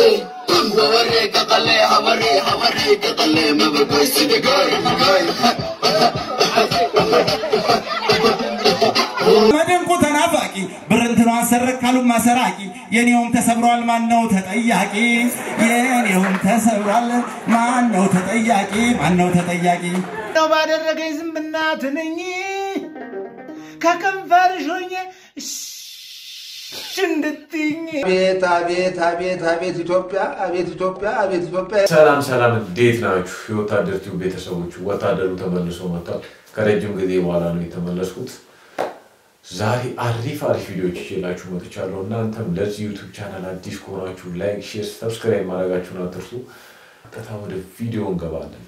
መድንቁ ተናፋቂ ብርንትኗን ሰረቅ ካሉ ማሰራቂ የኔውም ተሰብሯል ማነው ተጠያቂ? የኔውም ተሰብሯል ማነው ተጠያቂ? ማነው ተጠያቂ? ነው ባደረገኝ ዝምብና ትንኝ ከከንፈርሽ ሆኜ እሽ እንድትይኝ አቤት አቤት አቤት አቤት ኢትዮጵያ አቤት ኢትዮጵያ አቤት ኢትዮጵያ ሰላም ሰላም፣ እንዴት ናችሁ? የወታደር ቲዩብ ቤተሰቦች፣ ወታደሩ ተመልሶ መጥቷል። ከረጅም ጊዜ በኋላ ነው የተመለስኩት። ዛሬ አሪፍ አሪፍ ቪዲዮዎች ይዤላችሁ መጥቻለሁ። እናንተም ለዚህ ዩቱብ ቻናል አዲስ ከሆናችሁ ላይክ፣ ሼር፣ ሰብስክራይብ ማድረጋችሁን አትርሱ። ቀጥታ ወደ ቪዲዮ እንገባለን።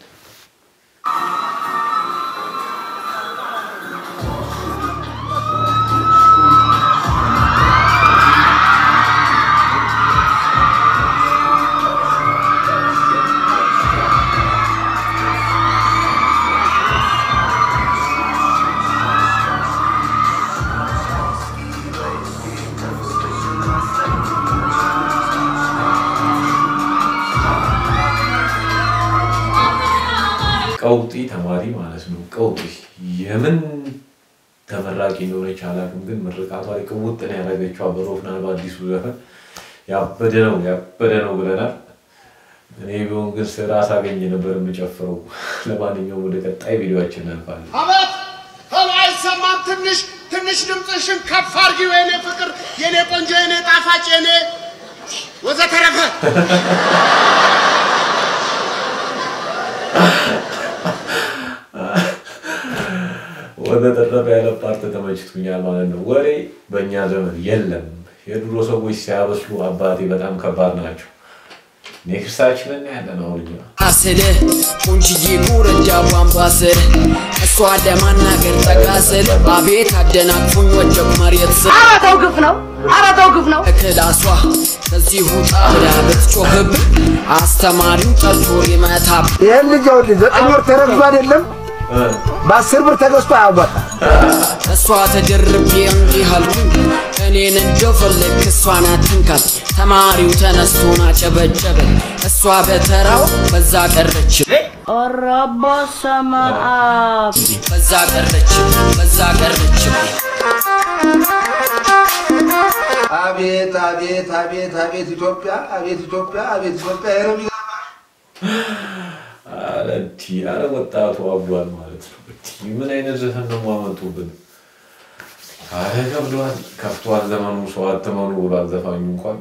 ቀውጢ ተማሪ ማለት ነው። ቀውጢ የምን ተመራቂ እንደሆነች አላውቅም፣ ግን ምርቃቷ ላይ ቅውጥ ነው ያደረገችው በሮፍናን በአዲሱ ዘፈን ያበደ ነው ያበደ ነው ብለናል። እኔ ቢሆን ግን ስራ ሳገኝ ነበር የምጨፍረው። ለማንኛውም ወደ ቀጣይ ቪዲዮችን እናልፋለን። አቤት ሄሎ፣ አይሰማም? ትንሽ ትንሽ ድምፅሽን ከፍ አድርጊው የኔ ፍቅር፣ የኔ ቆንጆ፣ የኔ ጣፋጭ፣ የኔ ወዘተረፈ። ወደ ተረፈ ያለ ፓርት ተመችቶኛል ማለት ነው። ወሬ በእኛ ዘመን የለም። የድሮ ሰዎች ሲያበስሉ አባቴ በጣም ከባድ ናቸው። ኔክስታችንን ያለ ነው አሁን እኛ አስል ቁንጅዬ ጉረጃ ቧንቧ ስር እሷ ለማናገር ጠጋ ስል አቤት አደናቅፉኝ ወደቅ መሬት ስር አረተው ግፍ ነው። አረተው ግፍ ነው። ክላሷ ከዚህ ውጣ ብላ ብትጮህብ አስተማሪው ጠልቶ ሊመታብ ይህን ልጅ ይኸውልህ ዘጠኝ ወር ተረግዞ አይደለም በአስር ብር ተገዝቶ አያዋጣም። እሷ ተደርቤ እንዲህ አልኩኝ እኔን እንደፈለግ እሷን አትንካት ተማሪው ተነስቶን አጨበጨበ እሷ በተራው በዛ ቀረች ኦሮቦ ሰማ አብ በዛ ቀረች በዛ ቀረች አቤት አቤት አቤት አቤት ኢትዮጵያ አቤት ኢትዮጵያ አቤት ኢትዮጵያ ይሄ ነው የሚገርምህ። አረ እቲ አረ ወጣቱ አብዷል ማለት ነው። እቲ ምን አይነት ዘፈን ነው የማመጡብን? አረ ከብዷል፣ ከፍቷል ዘመኑ። ሰው አትመኑ ብሏል ዘፋኙ እንኳን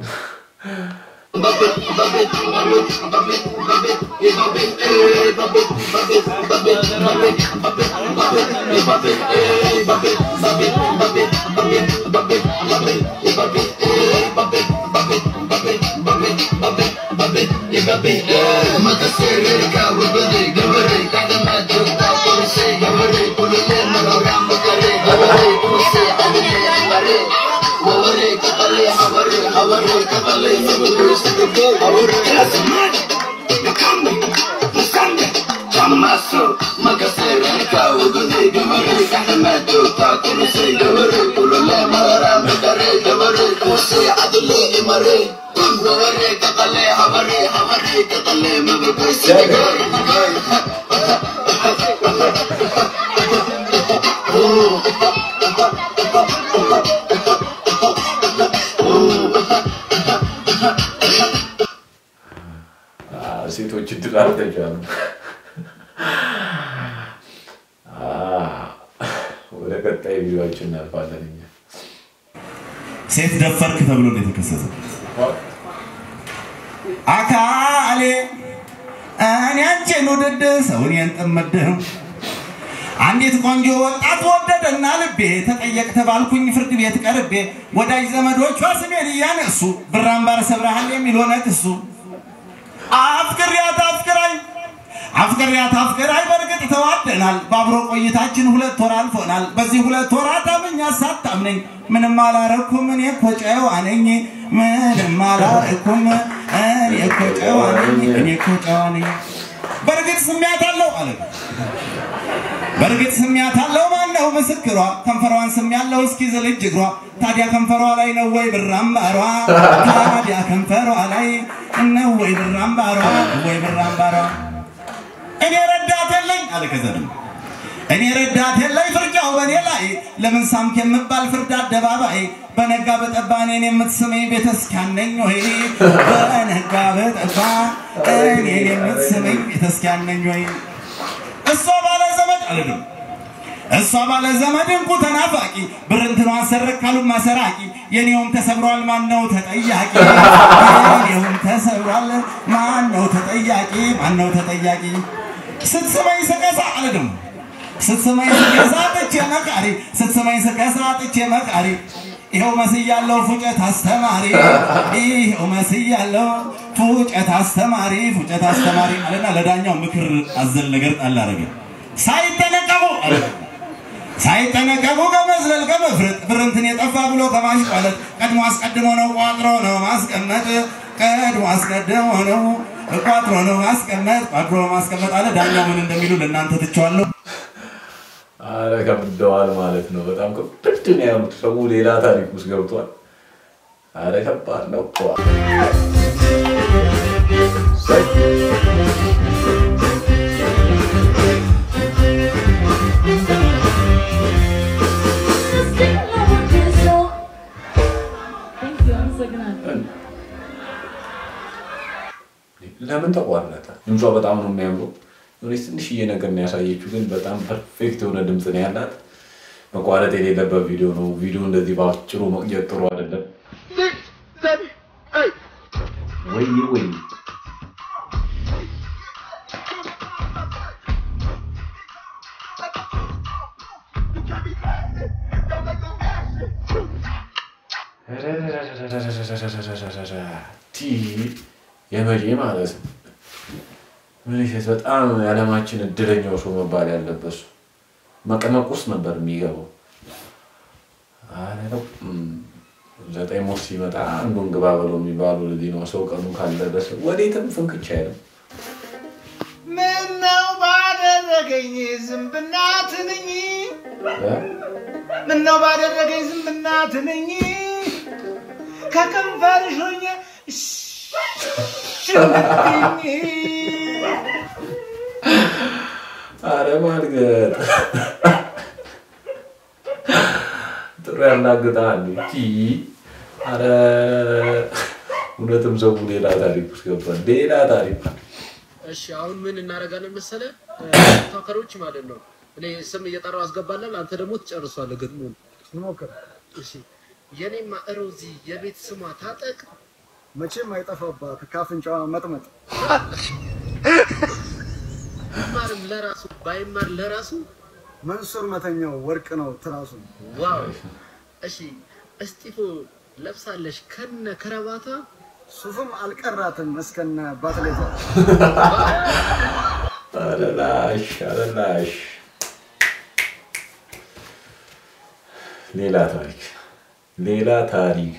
ሴቶች እድል አልተቻሉ። ወደ ቀጣይ ቪዲዮችን እናልፋለን እኛ ሴት ደፈርክ ተብሎ ነው የተከሰተው። አካሌ እኔ አንቺን ውድድ ሰውን የንጥምድህ አንዲት ቆንጆ ወጣት ወደደና ልቤ ተጠየቅ ተባልኩኝ ፍርድ ቤት ቀርቤ ወዳጅ ዘመዶቿ ስሜን እያነሱ ብር አምባር ሰብረሃል የሚል ሆነ ክሱ አፍቅሪያት አፍቅራይ አፍቅሪያት አፍቅራይ በእርግጥ ተዋደናል። በአብሮ ቆይታችን ሁለት ወር አልፎናል። በዚህ ሁለት ወራት አምኛ ሳታምነኝ ምንም አላረኩም እኔ እኮ ጨዋ ነኝ። ምንም አላረኩም እኔ እኮ ጨዋ ነኝ። እኔ እኮ ጨዋ ነኝ። በእርግጥ ስሜት አለው አለ በእርግጥ ስሚያት አለው ማን ነው ምስክሯ? ከንፈሯን ስም ያለው እስኪ ዝል እጅ እግሯ። ታዲያ ከንፈሯ ላይ ነው ወይ ብር አምባሯ? ታዲያ ከንፈሯ ላይ ነው ወይ ብር አምባሯ? ወይ ብር አምባሯ? እኔ ረዳት የለኝ አለ ከዘርም እኔ ረዳት የለኝ ፍርጃው በእኔ ላይ ለምን ሳምክ የምባል ፍርድ አደባባይ በነጋ በጠባ እኔን የምትስመኝ ቤተስኪያን ነኝ ወይ? በነጋ በጠባ እኔን የምትስመኝ ቤተስኪያን ነኝ ወይ? እሷ ባለ ዘመድ አልልም እሷ ባለ ዘመድ እንቁ ተናፋቂ ብር እንትኗን ሰረቅ ካሉ ማሰራቂ የኔውም ተሰብሯል ማነው ተጠያቂ? የኔውም ተሰብሯል ማነው ተጠያቂ? ማነው ተጠያቂ? ስትስመኝ ስቀሳ አልልም ስትስመኝ ስቀሳ ጥቼ መቃሪ ስትስመኝ ስቀሳ ጥቼ መቃሪ ይኸው መስያለው ፉጨት አስተማሪ ይኸው መስያለው ፉጨት አስተማሪ ፉጨት አስተማሪ አለና ለዳኛው ምክር አዘል ነገር ጣል አደረገ። ሳይጠነቀቁ አለ ሳይጠነቀቁ ከመዝለል ከመፍረጥ ብር እንትን የጠፋ ብሎ ከማሽቋለጥ ቀድሞ አስቀድሞ ነው ቋጥሮ ነው ማስቀመጥ ቀድሞ አስቀድሞ ነው ቋጥሮ ነው ማስቀመጥ ቋጥሮ ማስቀመጥ አለ። ዳኛው ምን እንደሚሉ ለእናንተ ትቼዋለሁ። አረ ከብደዋል ማለት ነው። በጣም ከብድ ነው ያሉት። ሰው ሌላ ታሪክ ውስጥ ገብቷል። አረ ከባድ ነው እኮ። ለምን ተቋረጠ? ድምጿ በጣም ነው የሚያምረው። የሆነች ትንሽዬ ነገር ነው ያሳየችው፣ ግን በጣም ፐርፌክት የሆነ ድምፅ ነው ያላት። መቋረጥ የሌለበት ቪዲዮ ነው። ቪዲዮ እንደዚህ በአጭሩ መቅጨት ጥሩ አይደለም። ወይ ወይ ቲ የመቼ ማለት ነው። ምንሽት በጣም የዓለማችን እድለኛው ሰው መባል ያለበት ሰው መቀመቅ ውስጥ ነበር የሚገባው። አረ ነው ዘጠኝ ሞት ሲመጣ አንዱን ግባ በለው የሚባሉ ልጅ ነው። ሰው ቀኑ ካልደረሰ ወዴትም ፍንክች አይልም። ምነው ባደረገኝ ዝንብና ትንኝ ምነው ባደረገኝ ዝንብና ትንኝ ከከንፈርሽ ሆኜ ሽምትኝ አረ ማልገጥ ጥሩ ያናግጣል። ቲ አረ እውነትም ሰው ሌላ ታሪክ ውስጥ ገባል። ሌላ ታሪክ እሺ አሁን ምን እናደርጋለን መሰለ ቶከሮች ማለት ነው። እኔ ስም እየጠራው አስገባለን፣ አንተ ደግሞ ትጨርሷለህ ግጥሙን። እሺ የኔማ ሮዚ የቤት ስሟ ታጠቅ መቼም አይጠፋባት ካፍንጫዋ መጥመጥ ቢማርም ለራሱ ባይማር ለራሱ መንሱር መተኛው ወርቅ ነው ትራሱ። ዋው። እሺ እስጢፎ ለብሳለሽ ከነ ከረባታ ሱፍም አልቀራትም እስከነ ባትሌቷ። አረላሽ አረላሽ ሌላ ታሪክ ሌላ ታሪክ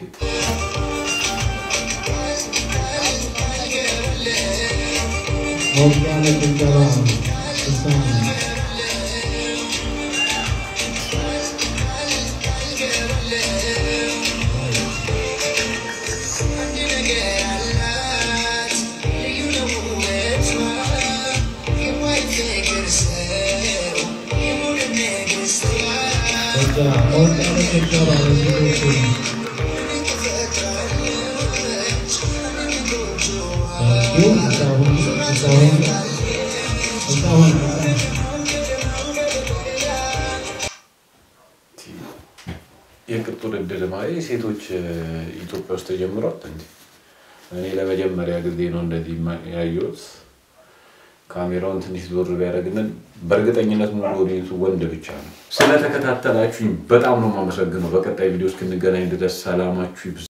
የቅጡ ውድድር ማለት ሴቶች ኢትዮጵያ ውስጥ ተጀምሯል እንዴ? እኔ ለመጀመሪያ ጊዜ ነው እንደዚህ ያየሁት። ካሜራውን ትንሽ ዞር ቢያደርግልን በእርግጠኝነት ሙሉ ኦዲየንሱ ወንድ ብቻ ነው። ስለተከታተላችሁኝ በጣም ነው የማመሰግነው። በቀጣይ ቪዲዮ እስክንገናኝ ድረስ ሰላማችሁ ይብዛ።